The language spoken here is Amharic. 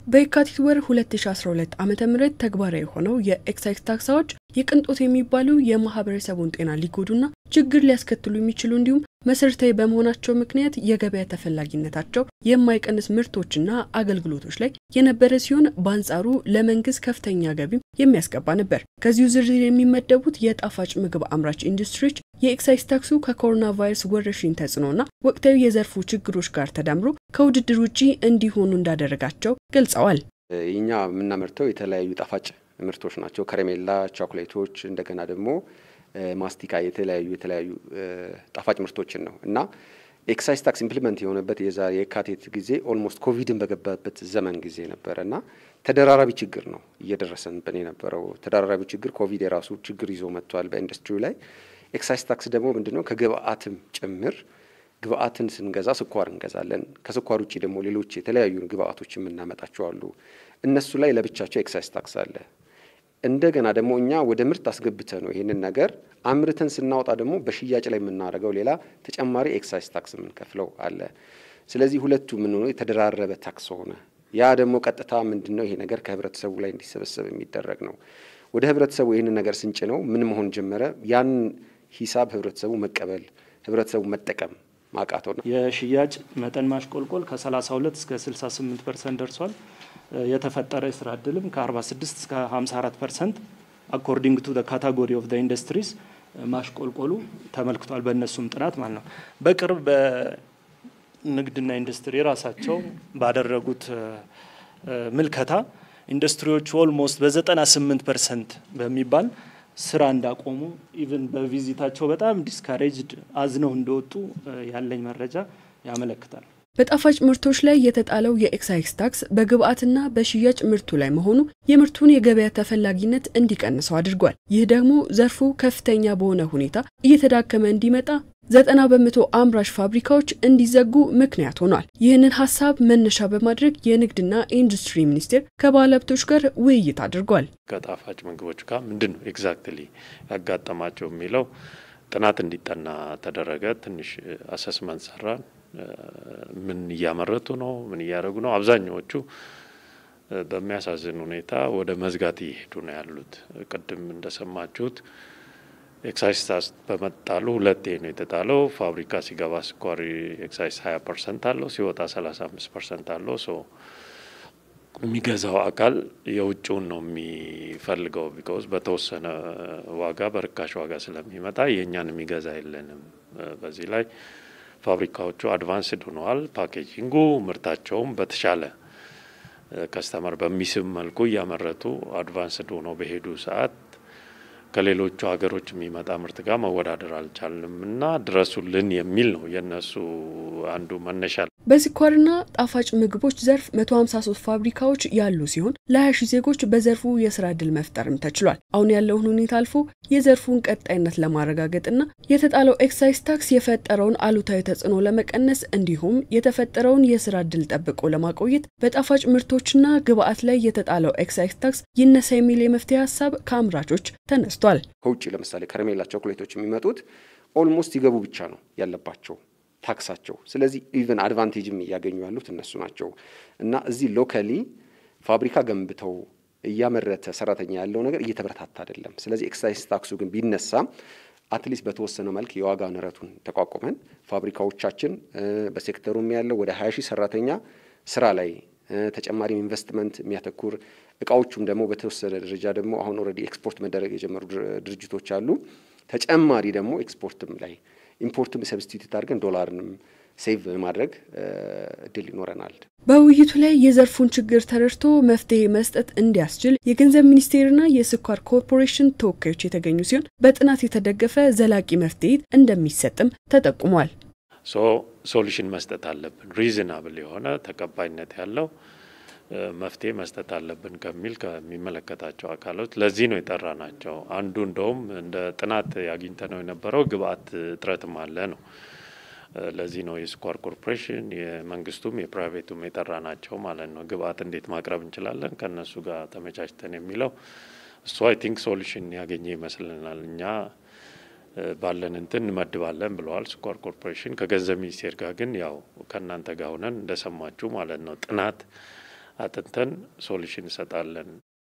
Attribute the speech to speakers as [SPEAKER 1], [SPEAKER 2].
[SPEAKER 1] በየካቲት ወር 2012 ዓ ም ተግባራዊ የሆነው የኤክሳይዝ ታክስ አዋጅ የቅንጦት የሚባሉ የማህበረሰቡን ጤና ሊጎዱና ችግር ሊያስከትሉ የሚችሉ እንዲሁም መሰረታዊ በመሆናቸው ምክንያት የገበያ ተፈላጊነታቸው የማይቀንስ ምርቶችና አገልግሎቶች ላይ የነበረ ሲሆን በአንጻሩ ለመንግስት ከፍተኛ ገቢም የሚያስገባ ነበር። ከዚሁ ዝርዝር የሚመደቡት የጣፋጭ ምግብ አምራች ኢንዱስትሪዎች የኤክሳይዝ ታክሱ ከኮሮና ቫይረስ ወረርሽኝ ተጽዕኖና ወቅታዊ የዘርፉ ችግሮች ጋር ተዳምሮ ከውድድር ውጪ እንዲሆኑ እንዳደረጋቸው ገልጸዋል።
[SPEAKER 2] እኛ የምናመርተው የተለያዩ ጣፋጭ ምርቶች ናቸው። ከረሜላ፣ ቾኮሌቶች፣ እንደገና ደግሞ ማስቲካ፣ የተለያዩ የተለያዩ ጣፋጭ ምርቶችን ነው እና ኤክሳይዝ ታክስ ኢምፕሊመንት የሆነበት የዛሬ የካቲት ጊዜ ኦልሞስት ኮቪድን በገባበት ዘመን ጊዜ ነበረ እና ተደራራቢ ችግር ነው እየደረሰንብን የነበረው። ተደራራቢ ችግር ኮቪድ የራሱ ችግር ይዞ መጥቷል በኢንዱስትሪው ላይ። ኤክሳይዝ ታክስ ደግሞ ምንድነው ከግብአትም ጭምር ግብአትን ስንገዛ ስኳር እንገዛለን። ከስኳር ውጭ ደግሞ ሌሎች የተለያዩ ግብአቶች የምናመጣቸው አሉ። እነሱ ላይ ለብቻቸው ኤክሳይዝ ታክስ አለ። እንደገና ደግሞ እኛ ወደ ምርት አስገብተ ነው ይህንን ነገር አምርተን ስናወጣ ደግሞ በሽያጭ ላይ የምናደርገው ሌላ ተጨማሪ ኤክሳይዝ ታክስ የምንከፍለው አለ። ስለዚህ ሁለቱ ምን ሆኖ የተደራረበ ታክስ ሆነ። ያ ደግሞ ቀጥታ ምንድን ነው ይሄ ነገር ከህብረተሰቡ ላይ እንዲሰበሰብ የሚደረግ ነው። ወደ ህብረተሰቡ ይህንን ነገር ስንጭ ነው ምን መሆን ጀመረ? ያን ሂሳብ ህብረተሰቡ መቀበል፣ ህብረተሰቡ መጠቀም ማቃተው ነው።
[SPEAKER 3] የሽያጭ መጠን ማሽቆልቆል ከ32 እስከ 68 ፐርሰንት ደርሷል። የተፈጠረ የስራ እድልም ከ46 እስከ 54 ፐርሰንት አኮርዲንግ ቱ ካታጎሪ ኦፍ ኢንዱስትሪስ ማሽቆልቆሉ ተመልክቷል። በእነሱም ጥናት ማለት ነው። በቅርብ በንግድና ኢንዱስትሪ ራሳቸው ባደረጉት ምልከታ ኢንዱስትሪዎቹ ኦልሞስት በ98 ፐርሰንት በሚባል ስራ እንዳቆሙ ኢቭን በቪዚታቸው በጣም ዲስካሬጅድ አዝነው እንደወጡ ያለኝ መረጃ ያመለክታል።
[SPEAKER 1] በጣፋጭ ምርቶች ላይ የተጣለው የኤክሳይዝ ታክስ በግብአትና በሽያጭ ምርቱ ላይ መሆኑ የምርቱን የገበያ ተፈላጊነት እንዲቀንሰው አድርጓል። ይህ ደግሞ ዘርፉ ከፍተኛ በሆነ ሁኔታ እየተዳከመ እንዲመጣ ዘጠና በመቶ አምራች ፋብሪካዎች እንዲዘጉ ምክንያት ሆኗል። ይህንን ሀሳብ መነሻ በማድረግ የንግድና ኢንዱስትሪ ሚኒስቴር ከባለሀብቶች ጋር ውይይት አድርጓል።
[SPEAKER 4] ከጣፋጭ ምግቦች ጋር ምንድን ነው ኤግዛክትሊ ያጋጠማቸው የሚለው ጥናት እንዲጠና ተደረገ። ትንሽ አሰስመንት ሰራን። ምን እያመረቱ ነው? ምን እያደረጉ ነው? አብዛኛዎቹ በሚያሳዝን ሁኔታ ወደ መዝጋት እየሄዱ ነው ያሉት። ቅድም እንደሰማችሁት ኤክሳይዝ ታክስ በመጣሉ ሁለቴ ነው የተጣለው። ፋብሪካ ሲገባ ስኳር ኤክሳይዝ ሀያ ፐርሰንት አለው፣ ሲወጣ ሰላሳ አምስት ፐርሰንት አለው። ሶ የሚገዛው አካል የውጭውን ነው የሚፈልገው። ቢኮዝ በተወሰነ ዋጋ በርካሽ ዋጋ ስለሚመጣ የእኛን የሚገዛ የለንም። በዚህ ላይ ፋብሪካዎቹ አድቫንስድ ሆነዋል። ፓኬጂንጉ ምርታቸውም በተሻለ ከስተመር በሚስብ መልኩ እያመረቱ አድቫንስድ ሆነው በሄዱ ሰዓት ከሌሎቹ ሀገሮች የሚመጣ ምርት ጋር መወዳደር አልቻልንም እና ድረሱልን የሚል ነው የእነሱ አንዱ መነሻ።
[SPEAKER 1] በስኳርና ጣፋጭ ምግቦች ዘርፍ 153 ፋብሪካዎች ያሉ ሲሆን ለ20 ሺህ ዜጎች በዘርፉ የስራ ዕድል መፍጠርም ተችሏል። አሁን ያለውን ሁኔታ አልፎ የዘርፉን ቀጣይነት ለማረጋገጥና የተጣለው ኤክሳይዝ ታክስ የፈጠረውን አሉታዊ ተጽዕኖ ለመቀነስ እንዲሁም የተፈጠረውን የስራ ዕድል ጠብቆ ለማቆየት በጣፋጭ ምርቶችና ግብአት ላይ የተጣለው ኤክሳይዝ ታክስ ይነሳ የሚል የመፍትሄ ሀሳብ ከአምራቾች ተነስቷል።
[SPEAKER 2] ከውጭ ለምሳሌ ከረሜላ ቾኮሌቶች የሚመጡት ኦልሞስት ይገቡ ብቻ ነው ያለባቸው ታክሳቸው። ስለዚህ ኢቨን አድቫንቴጅም እያገኙ ያሉት እነሱ ናቸው እና እዚህ ሎካሊ ፋብሪካ ገንብተው እያመረተ ሰራተኛ ያለው ነገር እየተበረታታ አይደለም። ስለዚህ ኤክሳይዝ ታክሱ ግን ቢነሳ አትሊስት በተወሰነ መልክ የዋጋ ንረቱን ተቋቁመን ፋብሪካዎቻችን በሴክተሩም ያለው ወደ ሀያ ሺህ ሰራተኛ ስራ ላይ ተጨማሪም ኢንቨስትመንት የሚያተኩር እቃዎቹም ደግሞ በተወሰነ ደረጃ ደግሞ አሁን ኦልሬዲ ኤክስፖርት መደረግ የጀመሩ ድርጅቶች አሉ። ተጨማሪ ደግሞ ኤክስፖርትም ላይ ኢምፖርትም ሰብስቲቱት አድርገን ዶላርንም ሴቭ ማድረግ እድል ይኖረናል።
[SPEAKER 1] በውይይቱ ላይ የዘርፉን ችግር ተረድቶ መፍትሄ መስጠት እንዲያስችል የገንዘብ ሚኒስቴርና የስኳር ኮርፖሬሽን ተወካዮች የተገኙ ሲሆን በጥናት የተደገፈ ዘላቂ መፍትሄ እንደሚሰጥም ተጠቁሟል።
[SPEAKER 4] ሶ ሶሉሽን መስጠት አለብን። ሪዝናብል የሆነ ተቀባይነት ያለው መፍትሄ መስጠት አለብን ከሚል ከሚመለከታቸው አካሎች ለዚህ ነው የጠራ ናቸው። አንዱ እንደውም እንደ ጥናት ያግኝተ ነው የነበረው ግብአት እጥረትም አለ ነው። ለዚህ ነው የስኳር ኮርፖሬሽን የመንግስቱም የፕራይቬቱም የጠራ ናቸው ማለት ነው። ግብአት እንዴት ማቅረብ እንችላለን ከእነሱ ጋር ተመቻችተን የሚለው እሱ አይ ቲንክ ሶሉሽን ያገኘ ይመስልናል። እኛ ባለን እንትን እንመድባለን ብለዋል ስኳር ኮርፖሬሽን። ከገንዘብ ሚኒስቴር ጋር ግን ያው ከእናንተ ጋር ሆነን እንደሰማችሁ ማለት ነው ጥናት አጥንተን ሶሉሽን እንሰጣለን።